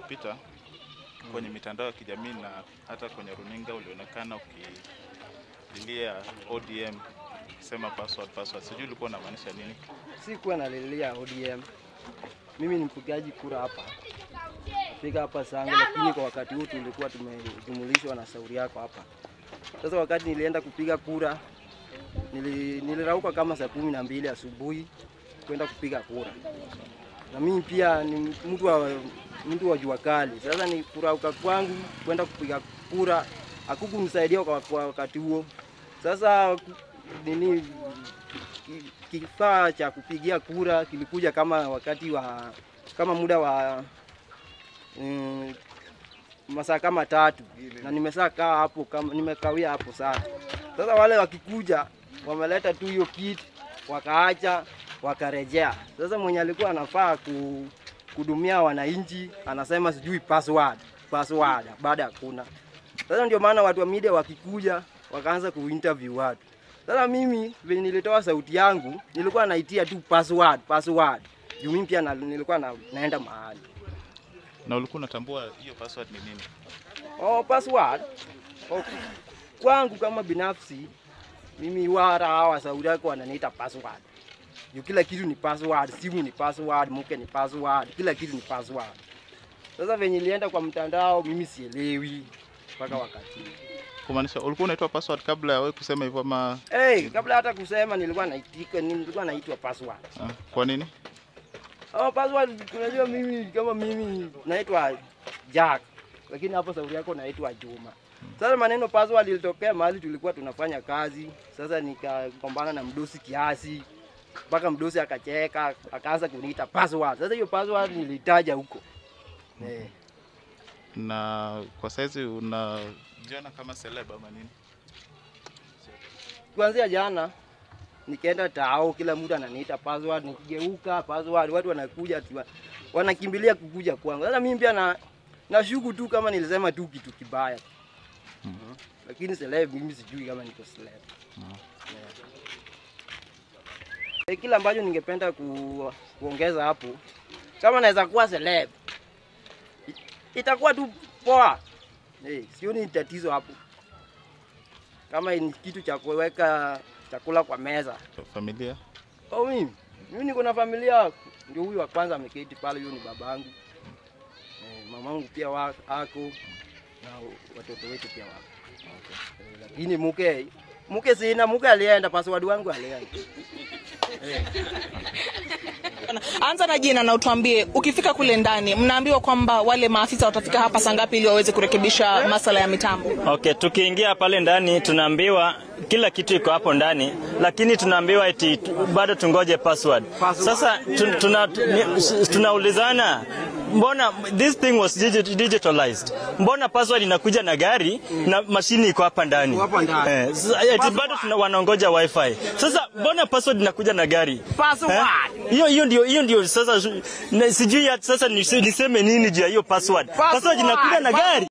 uliopita kwenye mitandao ya kijamii na hata kwenye runinga ulionekana ukililia ODM ukisema password password. Sijui ulikuwa unamaanisha nini? Sikuwa nalilia ODM. Mimi ni mpigaji kura hapa, napiga hapa Sange, lakini kwa wakati huu tulikuwa tumejumulishwa na shauri yako hapa. Sasa wakati nilienda kupiga kura nili, nilirauka kama saa kumi na mbili asubuhi kwenda kupiga kura, na mimi pia ni mtu wa, mtu wa jua kali. Sasa ni kurauka kwangu kwenda kupiga kura hakukunisaidia kwa, kwa wakati huo. Sasa nini ki- kifaa cha kupigia kura kilikuja kama wakati wa kama muda wa mm, masaa kama tatu na nimesaa kaa hapo kama nimekawia hapo sana. Sasa wale wakikuja wameleta tu hiyo kit wakaacha wakarejea. Sasa mwenye alikuwa anafaa ku, kudumia wananchi anasema sijui password password, baada hakuna. Sasa ndio maana watu wa media wakikuja wakaanza kuinterview watu. Sasa mimi venye nilitoa sauti yangu nilikuwa naitia tu password password. Juu mimi pia na, nilikuwa na, naenda mahali. Na ulikuwa unatambua hiyo password ni nini? Oh, password. Oh, kwangu kama binafsi mimi wara hawa sauti yako wananiita password. Juu kila kitu ni password, simu ni password, mke ni password, kila kitu ni password. Sasa venye nilienda kwa mtandao mimi sielewi mpaka wakati. huu. Kumaanisha ulikuwa unaitwa password kabla ya wewe kusema hivyo ama Hey, kabla hata kusema nilikuwa naitika, nilikuwa naitwa password. ah, kwa nini? Oh, password unajua mimi kama mimi naitwa Jack. Lakini hapo sauti yako naitwa Juma. Sasa maneno password ilitokea mahali tulikuwa tunafanya kazi. Sasa nikagombana na mdosi kiasi. Mpaka mdosi akacheka, akaanza kuniita password. Sasa hiyo password nilitaja huko. Eh. Na kwa saizi unajiona kama celeb ama nini? Kuanzia jana nikaenda tao, kila mtu ananiita password, nikigeuka password, watu wanakuja tu, wanakimbilia kukuja kwangu. Sasa mimi pia na nashuku tu kama nilisema tu kitu kibaya Mhm. lakini celeb mimi sijui kama niko celeb. Yeah. Eh, Kila ambacho ningependa ku, kuongeza hapo, kama naweza kuwa celeb i- itakuwa tu poa. Eh, sioni tatizo hapo kama ni kitu cha kuweka chakula kwa meza. Familia? Oh, mimi mimi niko na familia, ndio huyu wa kwanza ameketi pale, huyo ni babangu. Eh, mamangu pia wa, ako na watoto wetu pia wako. Eh, lakini mke mke sina, mke alienda, password wangu alienda. Anza na jina na utuambie, ukifika kule ndani, mnaambiwa kwamba wale maafisa watafika hapa saa ngapi ili waweze kurekebisha masala ya mitambo? Okay, tukiingia pale ndani tunaambiwa kila kitu iko hapo ndani, lakini tunaambiwa eti tu- bado tungoje password. Password. Sasa tu- tuna, ni- tunaulizana mbona this thing was digi- digitalized, mbona password inakuja na gari na mashini iko hapa ndani Hapa ndani. eh, sasa eti bado tuna, wanaongoja wifi. Sasa mbona password inakuja na gari Password. Eh? hiyo hiyo ndio hiyo ndio sasa na- sijui ya- sasa nise- niseme nini juu ya hiyo password. Password inakuja na gari